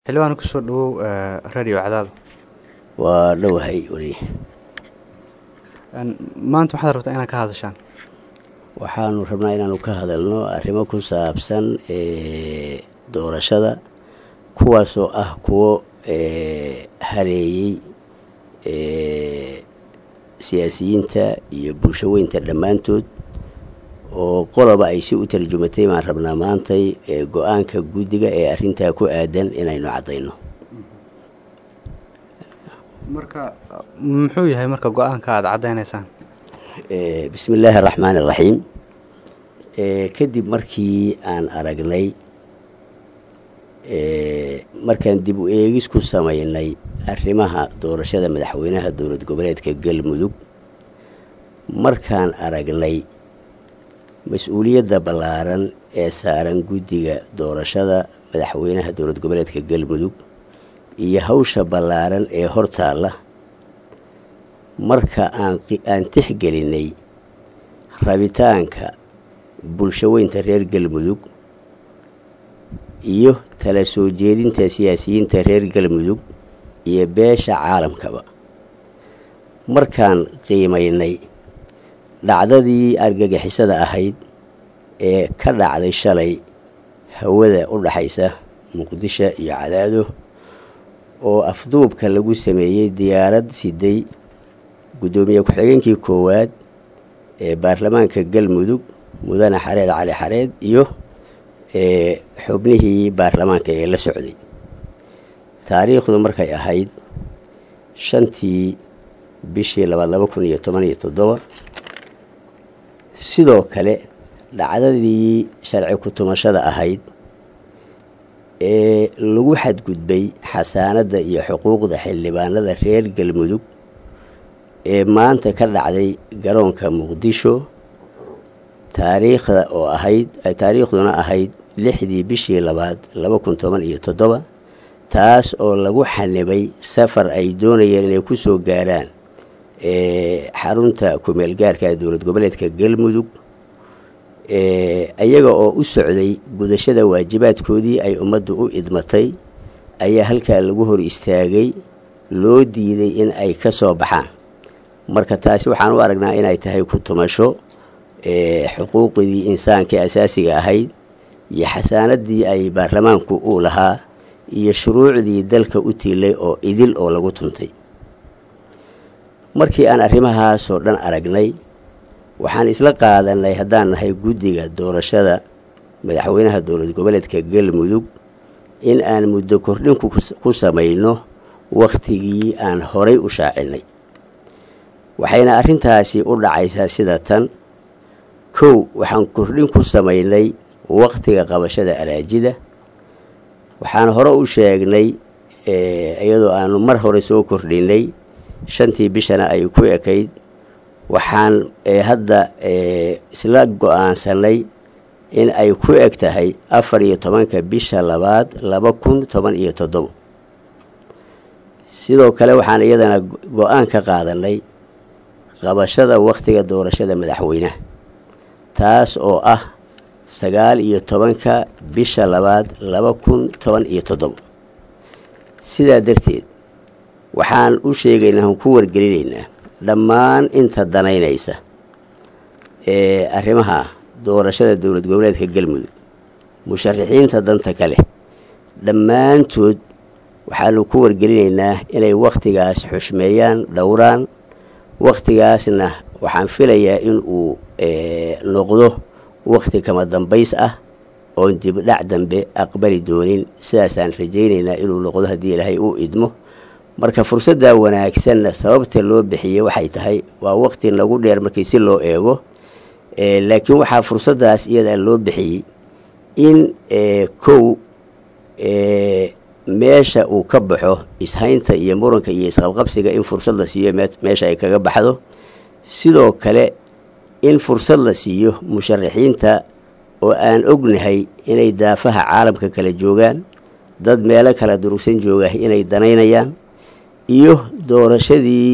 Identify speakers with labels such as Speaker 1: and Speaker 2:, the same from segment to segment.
Speaker 1: xildhibaan kusoo dhawow radio cadaado
Speaker 2: waa dhowahay weli
Speaker 1: maanta waxaad rabtaa inaad ka hadashaan
Speaker 2: waxaanu rabnaa inaanu ka hadalno arrimo ku saabsan doorashada kuwaasoo ah kuwo hareeyey siyaasiyiinta iyo bulsho weynta dhammaantood oo qoloba ay si u tarjumatay baan rabnaa maantay go-aanka guddiga ee arrintaa ku aadan inaynu caddayno
Speaker 1: marka muxuu yahay marka go-aanka aada caddaynaysaan
Speaker 2: bismi illaahi araxmaan iraxiim kadib markii aan aragnay markaan dib u eegis ku samaynay arrimaha doorashada madaxweynaha dowlad goboleedka galmudug markaan aragnay mas-uuliyadda ballaaran ee saaran guddiga doorashada madaxweynaha dowlad goboleedka galmudug iyo hawsha ballaaran ee hortaalla marka aan tixgelinay rabitaanka bulsho weynta reer galmudug iyo tala soo jeedinta siyaasiyiinta reer galmudug iyo beesha caalamkaba markaan qiimaynay dhacdadii argagixisada ahayd ee ka dhacday shalay hawada u dhaxaysa muqdisho iyo cadaado oo afduubka lagu sameeyey diyaarad siday guddoomiye ku-xigeenkii koowaad ee baarlamaanka galmudug mudane xareed cali xareed iyo xubnihii baarlamaanka ee la socday taariikhdu markay ahayd shantii bishii labaad laba kun iyo toban iyo toddoba sidoo kale dhacdadii sharci ku-tumashada ahayd ee lagu xadgudbay xasaanadda iyo xuquuqda xildhibaanada reer galmudug ee maanta ka dhacday garoonka muqdisho taariikhda oo ahayd taariikhduna ahayd lixdii bishii labaad laba kun toban iyo toddoba taas oo lagu xanibay safar ay doonayeen inay ku soo gaaraan xarunta kumeel gaarka dowlad goboleedka galmudug iyaga oo u socday gudashada waajibaadkoodii ay ummaddu u idmatay ayaa halkaa lagu hor istaagay loo diiday in ay ka soo baxaan marka taasi waxaan u aragnaa inay tahay ku tumasho xuquuqdii insaankai asaasiga ahayd iyo xasaanadii ay baarlamaanku uu lahaa iyo shuruucdii dalka u tiilay oo idil oo lagu tuntay markii aan arrimahaasoo dhan aragnay waxaan isla qaadanay haddaan nahay guddiga doorashada madaxweynaha dowlad goboleedka galmudug in aan muddo kordhin ku samayno wakhtigii aan horay u shaacinay waxayna arrintaasi u dhacaysaa sida tan kow waxaan kordhin ku samaynay wakhtiga qabashada araajida waxaan hore u sheegnay iyadoo aanu mar hore soo kordhinay shantii bishana ay ku ekayd waxaan hadda isla go-aansanay in ay ku eg tahay afar iyo tobanka bisha labaad laba kun toban iyo toddobo sidoo kale waxaan iyadana go-aan ka qaadanay qabashada wakhtiga doorashada madaxweynaha taas oo ah sagaal iyo tobanka bisha labaad laba kun toban iyo toddobo sidaa darteed waxaan u sheegaynaa aan ku wargelinaynaa dhammaan inta danaynaysa ee arrimaha doorashada dowlad goboleedka galmudug musharaxiinta danta kale dhammaantood waxaanu ku wargelinaynaa inay wakhtigaas xushmeeyaan dhowraan wakhtigaasna waxaan filayaa in uu noqdo wakhti kama dambays ah oon dibdhac dambe aqbali doonin sidaasaan rajaynaynaa inuu noqdo haddii ilaahay uu idmo marka fursaddaa wanaagsanna sababta loo bixiyey waxay tahay waa waqti nagu dheer markii si loo eego laakiin waxaa fursaddaas iyadaa loo bixiyey in kow meesha uu ka baxo ishaynta iyo muranka iyo isqabqabsiga in fursad la siiyo meesha ay kaga baxdo sidoo kale in fursad la siiyo musharaxiinta oo aan ognahay inay daafaha caalamka kala joogaan dad meelo kala durugsan jooga inay danaynayaan iyo doorashadii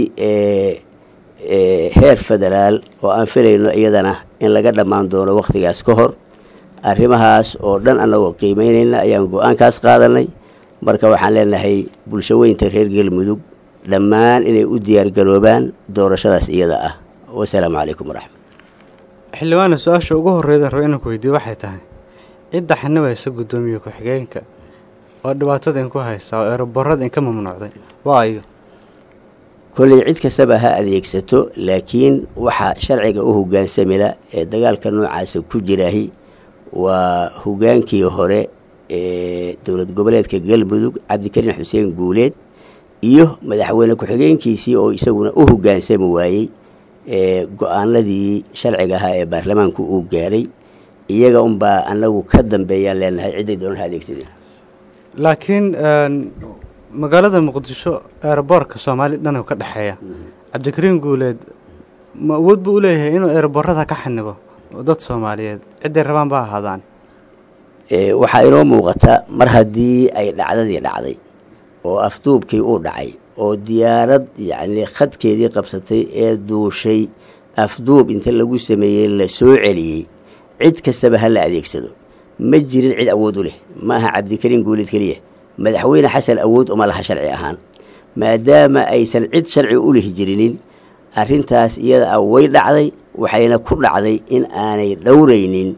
Speaker 2: heer federaal oo aan filayno iyadana in laga dhammaan doono wakhtigaas ka hor arrimahaas oo dhan annagoo qiimeynayna ayaan go-aankaas qaadanay marka waxaan leenahay bulsho weynta reer galmudug dhammaan inay u diyaargaroobaan doorashadaas iyada ah wasalaamu calaykum waraxmat
Speaker 1: xildhibaana su-aasha ugu horreydan raba inaan ku weydiiyo waxay tahay cidda xanibaysa guddoomiye ku-xigeenka oo dhibaatada inku haysta oo eroborada inka mamnuucday waa ayo
Speaker 2: kolley cid kastaba ha adeegsato laakiin waxaa sharciga u hogaansamila ee dagaalka noocaasa ku jiraahi waa hogaankii hore ee dowlad goboleedka galmudug cabdikariin xuseen guuleed iyo madaxweyne ku-xigeenkiisii oo isaguna u hogaansami waayey ee go-aanadii sharciga ahaa ee baarlamaanku uu gaaray iyaga unbaa anagu ka dambeeyaan leenahay cidday doonan ha adeegsadeen
Speaker 1: laakiin magaalada muqdisho eeraboorka soomaali dhan ka dhexeeya cabdikariin guuleed ma awood buu u leeyahay inuu eeraboorada ka xanibo dad soomaaliyeed cidday rabaan ba ahaadaan
Speaker 2: waxaa inoo muuqata mar haddii ay dhacdadii dhacday oo afduubkii uu dhacay oo diyaarad yacni khadkeedii qabsatay ee duushay afduub inta lagu sameeyey la soo celiyey cid kastaba ha la adeegsado ma jirin cid awood u leh ma aha cabdikariin guuleed keliya madaxweyne xasan awood uma laha sharci ahaan maadaama aysan cid sharci u lihi jirinin arrintaas iyada ah way dhacday waxayna ku dhacday in aanay dhowraynin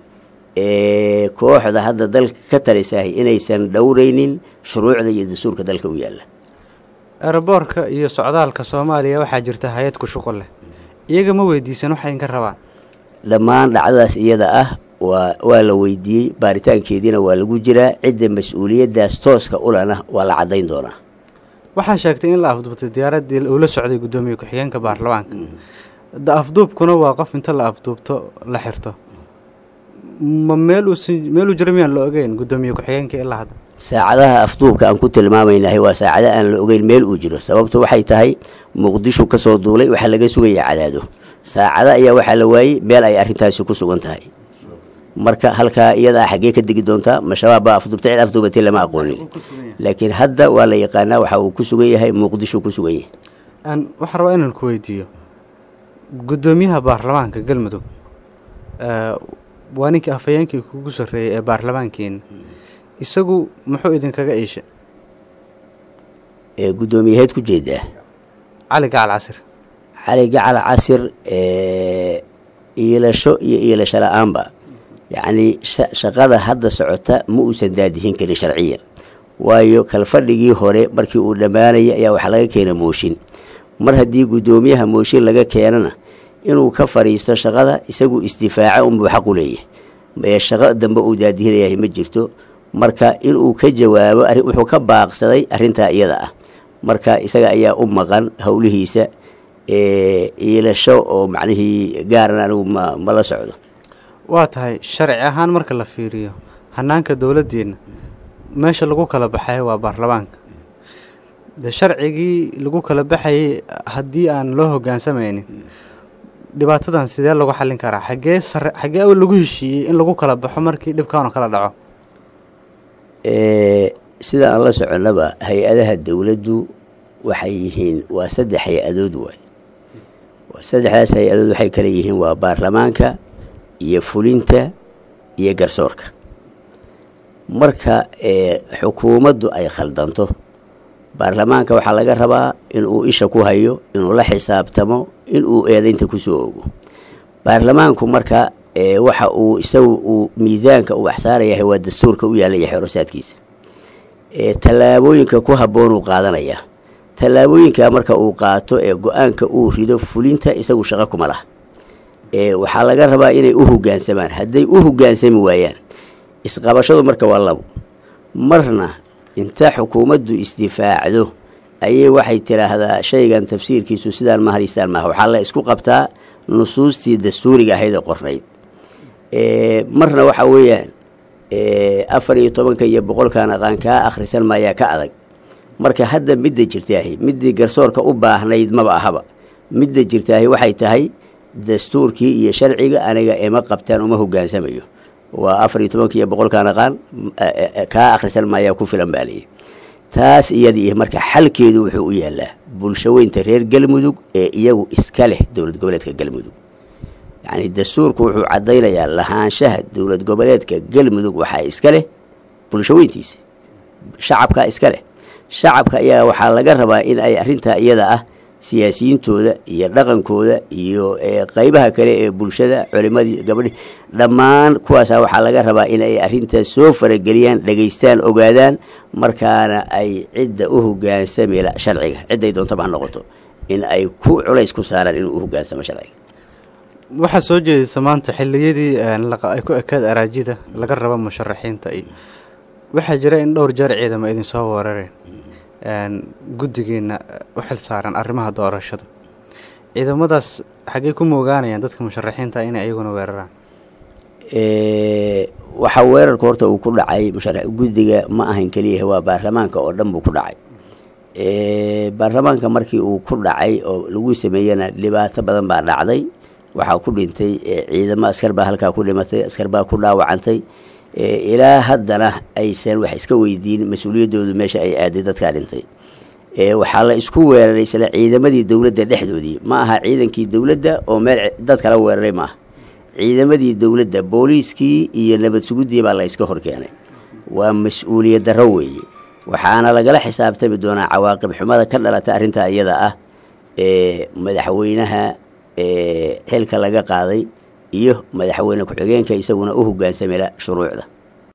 Speaker 2: kooxda hadda dalka ka talisahay inaysan dhowraynin shuruucda iyo dastuurka dalka u yaalla
Speaker 1: eeraboorka iyo socdaalka soomaaliya waxaa jirta hay-ad ku shuqul leh iyaga ma weydiisan waxay inka rabaan
Speaker 2: dhammaan dhacdadaas iyada ah waa waa la weydiiyey baaritaankeediina waa lagu jiraa cidda mas-uuliyaddaas tooska ulana waa la caddayn doonaa
Speaker 1: waxaa sheegtay in la afduubtay diyaaraddii uu la socday guddoomiye ku-xigeenka baarlamaanka da afduubkuna waa qof inta la afduubto la xirto ma meel uusi meeluu jira miyaan la ogeyn guddoomiye ku-xigeenka ilaa hadda
Speaker 2: saacadaha afduubka aan ku tilmaamaynahay waa saacada aan la ogeyn meel uu jiro sababtu waxay tahay muqdisho ka soo duulay waxaa laga sugaya cadaado saacada ayaa waxaa la waayey meel ay arrintaasi ku sugan tahay marka halkaa iyadaa xaggee ka degi doontaa ma shabaab baa afduubtay cid afduubatay lama aqoonin laakiin hadda waa la yaqaanaa waxa uu ku sugan yahay muqdisho ku sugan yahay
Speaker 1: waxaan rabaa inaan ku weydiiyo guddoomiyaha baarlamaanka galmudug waa ninkii afhayeenkii kugu sarreeyey ee baarlamaankeena isagu muxuu idinkaga iisha
Speaker 2: guddoomiyaheed ku jeedaa
Speaker 1: cali gacal casir
Speaker 2: cali gacal casir iilasho iyo iilasho la-aanba yacnii shaqada hadda socota ma uusan daadihin karin sharciyan waayo kalfadhigii hore markii uu dhammaanayay ayaa waxaa laga keena mooshin mar haddii guddoomiyaha mooshin laga keenana inuu ka fadhiisto shaqada isagu isdifaaca unbuu xaq u leeyahay ee shaqo dambe uu daadihinayahay ma jirto marka inuu ka jawaabo wuxuu ka baaqsaday arrintaa iyada ah marka isaga ayaa u maqan howlihiisa iilasho oo macnihii gaaran anigu ma ma la socdo
Speaker 1: waa tahay sharci ahaan marka la fiiriyo hanaanka dowladdeenna meesha lagu kala baxay waa baarlamaanka de sharcigii lagu kala baxayay haddii aan loo hogaansamaynin dhibaatadan sidee lagu xallin karaa xaggee sare xaggee lagu heshiiyey in lagu kala baxo markii dhibkaanu kala dhaco
Speaker 2: sida aan la soconnaba hay-adaha dowladdu waxay yihiin waa saddex hay-adood waay waa saddexdaas hay-adood waxay kale yihiin waa baarlamaanka iyo fulinta iyo garsoorka marka xukuumaddu ay khaldanto baarlamaanka waxaa laga rabaa inuu isha ku hayo inuu la xisaabtamo inuu eedaynta kusoo ogo baarlamaanku marka waxa uu isagu uu miisaanka uu waxsaarayahay waa dastuurka u yaalla iyo xeerosaadkiisa tallaabooyinka ku habboonuu qaadanayaa tallaabooyinka marka uu qaato ee go-aanka uu rido fulinta isagu shaqo kuma laha waxaa laga rabaa inay u hogaansamaan hadday u hogaansami waayaan isqabashadu marka waa labo marna inta xukuumaddu isdifaacdo ayay waxay tidhaahdaa shaygan tafsiirkiisu sidaan ma hariistaan maaha waxaa la isku qabtaa nusuustii dastuuriga ahayd ee qornayd marna waxaa weeyaan afar iyo tobanka iyo boqolkan aqaan kaa akhrisan maayaa ka adag marka hadda midda jirtaahi middii garsoorka u baahnayd maba ahaba midda jirtaahi waxay tahay dastuurkii iyo sharciga aniga ema qabtaan uma hogaansamayo waa afar iyo tobanka iyo boqolkan aqaan kaa akhrisan maayaa ku filan baa liyi taas iyadii marka xalkeedu wuxuu u yaalaa bulshaweynta reer galmudug ee iyagu iska leh dowlad goboleedka galmudug yacni dastuurku wuxuu caddaynayaa lahaanshaha dowlad goboleedka galmudug waxaa iska leh bulshaweyntiisa shacabka iska leh shacabka ayaa waxaa laga rabaa in ay arrintaa iyada ah siyaasiyiintooda iyo dhaqankooda iyo qeybaha kale ee bulshada culimadii gabadhi dhammaan kuwaasa waxaa laga rabaa in ay arrintaas soo farageliyaan dhegaystaan ogaadaan markaana ay cidda u hogaansamila sharciga cidday doontaba ha noqoto in ay ku culays ku saaraan inuu u hogaansamo sharciga
Speaker 1: waxaa soo jeedisa maanta xilliyadii ay ku ekaed araajida laga rabo musharaxiinta iyo waxaa jira in dhowr jeer ciidamo idin soo weerareen guddigiina u xil saaran arrimaha doorashada ciidamadaas xaggey ku moogaanayaan dadka musharaxiinta inay iyaguna weeraraan
Speaker 2: waxaa weerarka horta uu ku dhacay musharax guddiga ma ahan keliyaha waa baarlamaanka oo dhan buu ku dhacay baarlamaanka markii uu ku dhacay oo lagu sameeyena dhibaato badan baa dhacday waxaa ku dhintay ciidamo askar baa halkaa ku dhimatay askar baa ku dhaawacantay ilaa haddana aysan wax iska weydiin mas-uuliyaddoodu meesha ay aaday dadkaa dhintay waxaa la isku weeraray isla ciidamadii dowladda dhexdoodii ma aha ciidankii dowladda oo meel dad kala weeraray ma aha ciidamadii dowladda booliiskii iyo nabad suguddii baa la iska horkeenay waa mas-uuliyad darro weeye waxaana lagala xisaabtami doonaa cawaaqib xumada ka dhalata arrintaa iyada ah ee madaxweynaha xilka laga qaaday iyo madaxweyne ku-xigeenka isaguna u hogaansamila shuruucda